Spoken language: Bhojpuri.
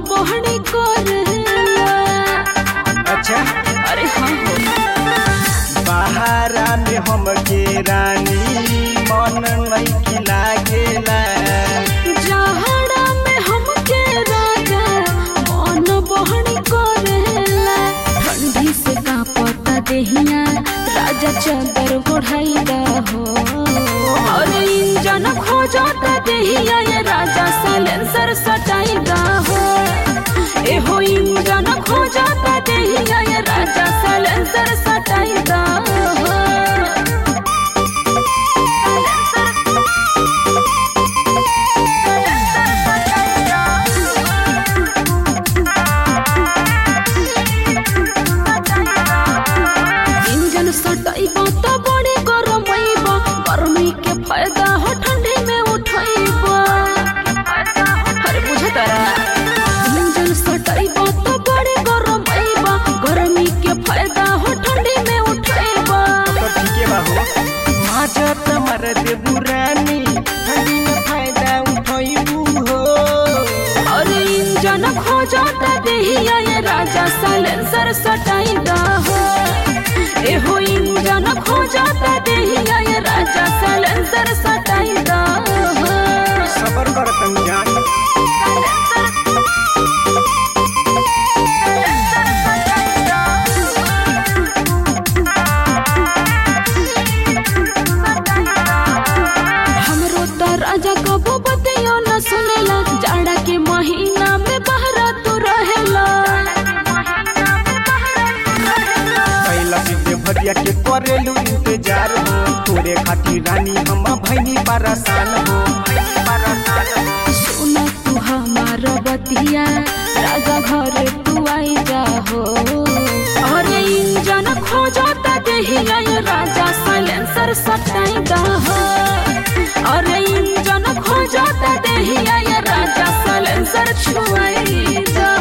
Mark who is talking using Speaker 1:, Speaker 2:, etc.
Speaker 1: बहनी करेला
Speaker 2: अच्छा
Speaker 1: अरे हाँ हो
Speaker 2: बहारा में हमके रानी मन नहीं लागेला
Speaker 1: जहड़ा में हमके राजा मन बहनी करेला ठंडी से कांपता देहिया राजा चादर ओढ़ाइला हो अरे इंजन खोजता देहिया ये राजा साइलेंसर सटाइला हो एहो इंजन खोजता देहिया ये राजा साइलेंसर सटाइला हो इंजन सटाइबा त बड़े गरमैबा गर्मी के फायदा हो ठंडी में उठाइबा अरे बुझतारा इंजन सटाइबा त बड़े गरमैबा गर्मी के फायदा हो ठंडी में उठाइबा
Speaker 2: तो ठीके बा हो माजा तमर देबू रानी ठंडी में फायदा उठैबू हो
Speaker 1: अरे इंजन खोजता देहिया ये राजा साइलेंसर सटाइदा हो एहो इंजन खोजता देहिया ये राजा साइलेंसर सटाइदा हो
Speaker 2: सबर कर तनी जान
Speaker 1: हमरो त राजा कबो बतियो न सुनेला जाड़ा के महीना में बहरा तू रहेला
Speaker 2: कैला सीधे भरिया के करेलू इंतजार हो तोरे खातिर रानी हम भैनी परेशान हो भैनी परेशान हो
Speaker 1: सुन तू हमार बतिया राजा घरे तू आई जा हो अरे इंजन खोजता देहिया ये राजा साइलेंसर सटाइदा हो अरे इंजन खोजता देहिया ये राजा साइलेंसर छुआई जा